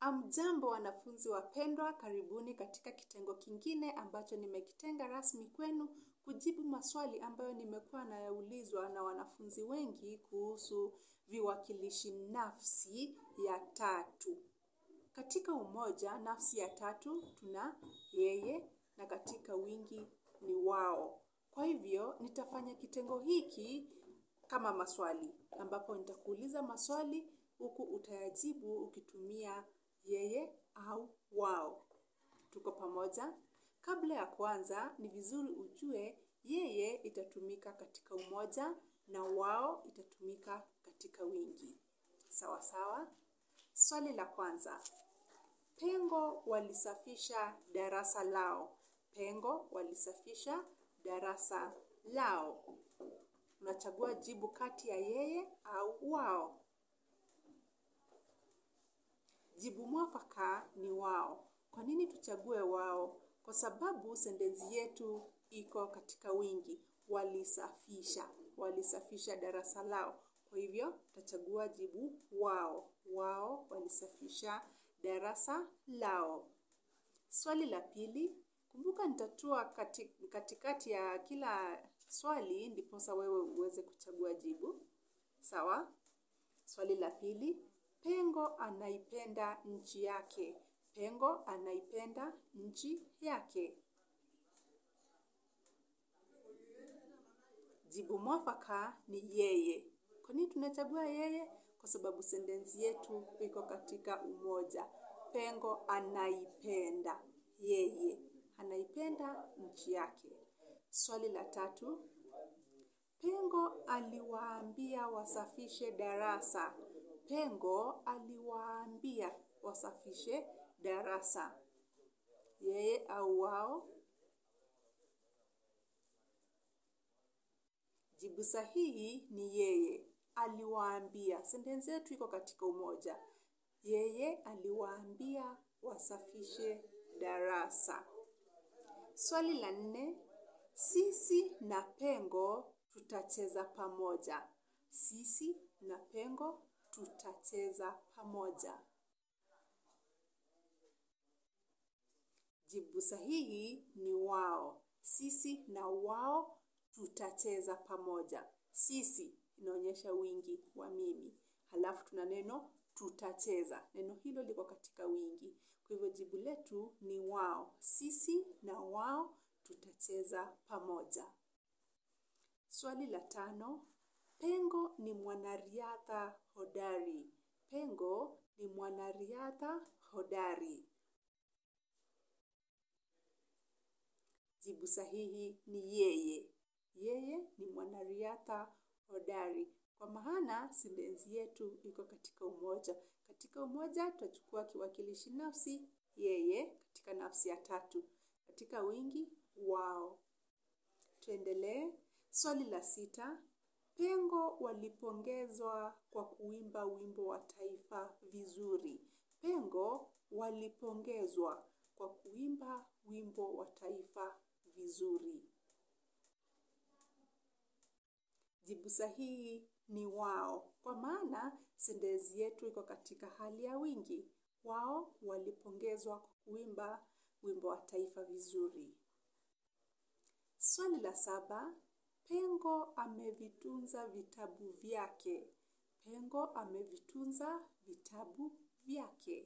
Amjambo wanafunzi wapendwa, karibuni katika kitengo kingine ambacho nimekitenga rasmi kwenu kujibu maswali ambayo nimekuwa nayaulizwa na wanafunzi wengi kuhusu viwakilishi nafsi ya tatu. Katika umoja, nafsi ya tatu tuna yeye na katika wingi ni wao. Kwa hivyo, nitafanya kitengo hiki kama maswali. Ambapo nitakuuliza maswali, huku utayajibu ukitumia yeye au wao. Tuko pamoja? Kabla ya kuanza, ni vizuri ujue yeye itatumika katika umoja na wao itatumika katika wingi. Sawa sawa? Swali la kwanza. Pengo walisafisha darasa lao. Pengo walisafisha darasa lao. Unachagua jibu kati ya yeye au wao. Jibu mwafaka ni wao. Kwa nini tuchague wao? Kwa sababu sentensi yetu iko katika wingi. Walisafisha. Walisafisha darasa lao. Kwa hivyo, tutachagua jibu wao. Wao walisafisha darasa lao. Swali la pili. Kumbuka nitatua katikati ya kila swali ndiposa wewe uweze kuchagua jibu. Sawa? Swali la pili. Pengo anaipenda nchi yake. Pengo anaipenda nchi yake. Jibu mwafaka ni yeye. Kwa nini tunachagua yeye? Kwa sababu sentensi yetu iko katika umoja. Pengo anaipenda yeye. Anaipenda nchi yake. Swali la tatu. Pengo aliwaambia wasafishe darasa. Pengo aliwaambia wasafishe darasa. Yeye au wao? Jibu sahihi ni yeye. Aliwaambia. Sentensi yetu iko katika umoja. Yeye aliwaambia wasafishe darasa. Swali la nne. Sisi na pengo tutacheza pamoja. Sisi na pengo tutacheza pamoja. Jibu sahihi ni wao. Sisi na wao tutacheza pamoja. Sisi inaonyesha wingi wa mimi. Halafu tuna neno tutacheza. Neno hilo liko katika wingi. Kwa hivyo jibu letu ni wao. Sisi na wao tutacheza pamoja. Swali la tano. Pengo ni mwanariadha hodari. Pengo ni mwanariadha hodari. Jibu sahihi ni yeye. Yeye ni mwanariadha hodari. Kwa maana sentensi yetu iko katika umoja. Katika umoja tutachukua kiwakilishi nafsi yeye katika nafsi ya tatu. Katika wingi wao. Tuendelee. Swali la sita. Pengo walipongezwa kwa kuimba wimbo wa taifa vizuri. Pengo walipongezwa kwa kuimba wimbo wa taifa vizuri. Jibu sahihi ni wao. Kwa maana sentensi yetu iko katika hali ya wingi. Wao walipongezwa kwa kuimba wimbo wa taifa vizuri. Swali la saba. Pengo amevitunza vitabu vyake. Pengo amevitunza vitabu vyake.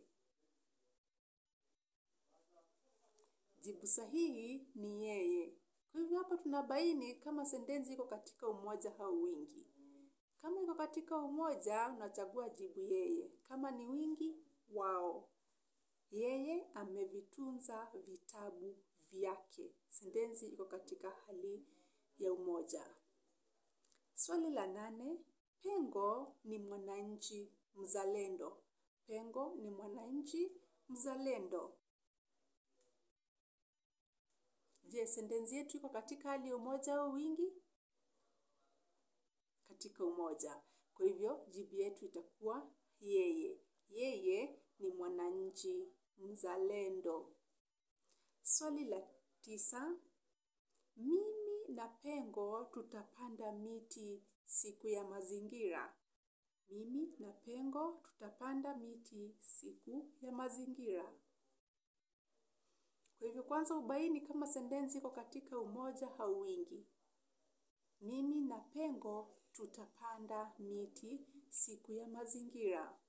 Jibu sahihi ni yeye. Kwa hivyo hapa tunabaini kama sentensi iko katika umoja au wingi. Kama iko katika umoja, unachagua jibu yeye. Kama ni wingi, wao. Yeye amevitunza vitabu vyake. Sentensi iko katika hali ya umoja. Swali la nane. Pengo ni mwananchi mzalendo. Pengo ni mwananchi mzalendo. Je, sentensi yetu iko katika hali ya umoja au wingi? Katika umoja. Kwa hivyo, jibu yetu itakuwa yeye. Yeye ni mwananchi mzalendo. Swali la tisa. Mimi na pengo tutapanda miti siku ya mazingira. Mimi na Pengo tutapanda miti siku ya mazingira. Kwa hivyo kwanza ubaini kama sentensi iko katika umoja au wingi. Mimi na Pengo tutapanda miti siku ya mazingira.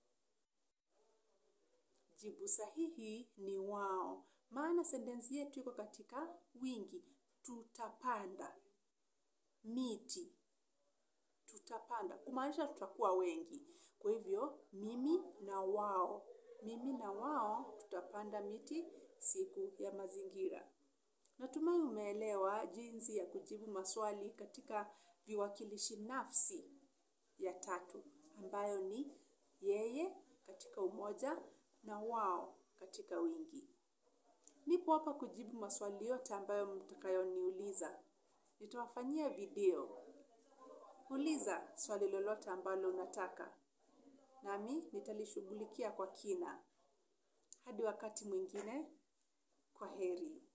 Jibu sahihi ni wao. Maana sentensi yetu iko katika wingi. Tutapanda miti. Tutapanda. Kumaanisha tutakuwa wengi. Kwa hivyo, mimi na wao. Mimi na wao tutapanda miti siku ya mazingira. Natumai umeelewa jinsi ya kujibu maswali katika viwakilishi nafsi ya tatu. Ambayo ni yeye katika umoja na wao katika wingi. Nipo hapa kujibu maswali yote ambayo mtakayoniuliza. Nitawafanyia video. Uliza swali lolote ambalo unataka. Nami nitalishughulikia kwa kina. Hadi wakati mwingine, kwaheri.